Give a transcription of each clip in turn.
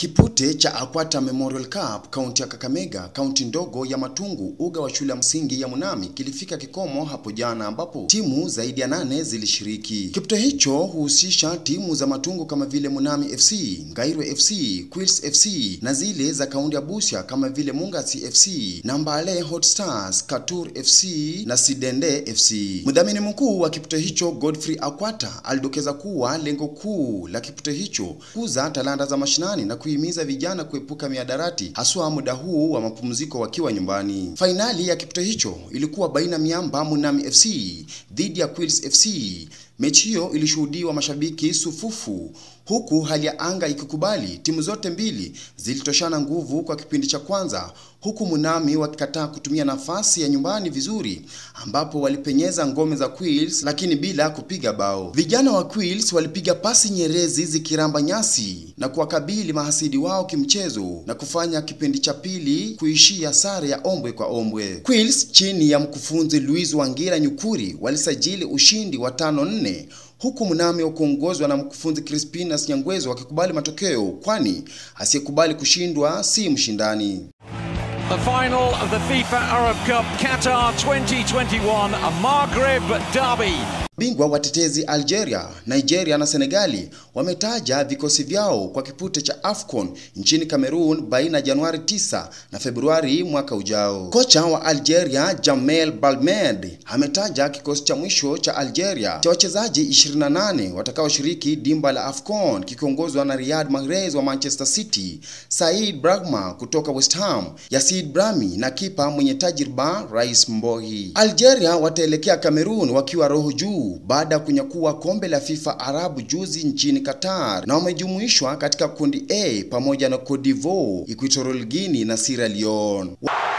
Kipute cha Akwata Memorial Cup kaunti ya Kakamega, kaunti ndogo ya Matungu, uga wa shule ya msingi ya Munami kilifika kikomo hapo jana, ambapo timu zaidi ya nane zilishiriki. Kipute hicho huhusisha timu za Matungu kama vile Munami FC, Ngairwe FC, Quills FC na zile za kaunti ya Busia kama vile Mungasi FC, Nambale Hot Stars, Katur FC na Sidende FC. Mdhamini mkuu wa kipute hicho Godfrey Akwata alidokeza kuwa lengo kuu la kipute hicho kuza talanta za mashinani na kuhimiza vijana kuepuka miadarati haswa muda huu wa mapumziko wakiwa nyumbani. Fainali ya kipute hicho ilikuwa baina miamba Munami FC dhidi ya Quills FC. Mechi hiyo ilishuhudiwa mashabiki sufufu huku hali ya anga ikikubali. Timu zote mbili zilitoshana nguvu kwa kipindi cha kwanza, huku Munami wakikataa kutumia nafasi ya nyumbani vizuri, ambapo walipenyeza ngome za Quills lakini bila kupiga bao. Vijana wa Quills walipiga pasi nyerezi zikiramba nyasi na kuwakabili mahasidi wao kimchezo na kufanya kipindi cha pili kuishia sare ya ombwe kwa ombwe. Quills chini ya mkufunzi Louis Wangira Nyukuri walisajili ushindi wa tano nne huku Munami wakiongozwa na mkufunzi Crispinus Nyangwezo wakikubali matokeo, kwani asiyekubali kushindwa si mshindani. The final of the FIFA Arab Cup Qatar 2021, a Maghreb derby. Bingwa watetezi Algeria, Nigeria na Senegali wametaja vikosi vyao kwa kipute cha AFCON nchini Cameroon baina ya Januari 9 na Februari mwaka ujao. Kocha wa Algeria Jamel Balmed ametaja kikosi cha mwisho cha Algeria cha wachezaji 28 watakaoshiriki dimba la AFCON kikiongozwa na Riyad Mahrez wa Manchester City, Said Brahma kutoka West Ham, Yasid Brahimi na kipa mwenye tajriba Rais Mbohi. Algeria wataelekea Cameroon wakiwa roho juu baada ya kunyakua kombe la FIFA Arabu juzi nchini Qatar na wamejumuishwa katika kundi A pamoja na Cote d'Ivoire, Equatorial Guinea na Sierra Leone.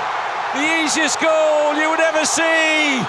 The easiest goal you would ever see.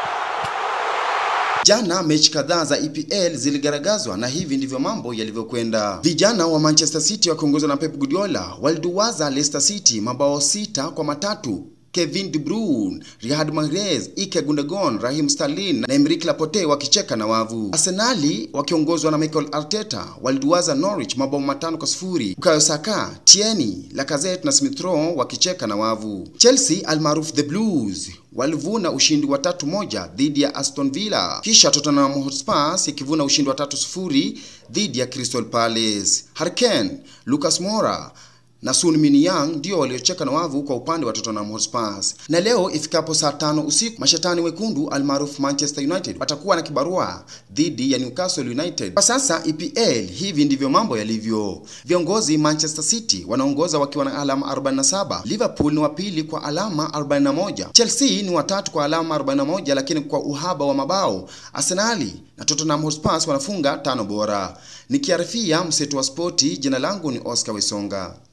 Jana mechi kadhaa za EPL ziligaragazwa na hivi ndivyo mambo yalivyokwenda. Vijana wa Manchester City wakiongozwa na Pep Guardiola waliduwaza Leicester City mabao sita kwa matatu. Kevin De Bruyne, Riyad Mahrez, Ike Gundogan, Raheem Sterling na Emerick Laporte wakicheka na wavu. Arsenali wakiongozwa na Mikel Arteta waliduwaza Norwich mabao matano kwa sifuri. Bukayo Saka, Tierney, Lacazette na Smith Rowe wakicheka na wavu. Chelsea almaarufu The Blues walivuna ushindi wa tatu moja dhidi ya Aston Villa, kisha Tottenham Hotspur ikivuna ushindi wa tatu sifuri dhidi ya Crystal Palace. Harry Kane, Lucas Moura na Sun Min Young ndio waliocheka na wavu kwa upande wa Tottenham Hotspur. Na leo ifikapo saa tano usiku mashetani wekundu almaarufu Manchester United watakuwa na kibarua dhidi ya Newcastle United. Kwa sasa EPL hivi ndivyo mambo yalivyo. Viongozi Manchester City wanaongoza wakiwa na alama 47, Liverpool ni wa pili kwa alama 41, Chelsea ni watatu kwa alama 41, lakini kwa uhaba wa mabao Arsenali na Tottenham Hotspur wanafunga tano bora. Nikiarifia mseto wa spoti, jina langu ni Oscar Wesonga.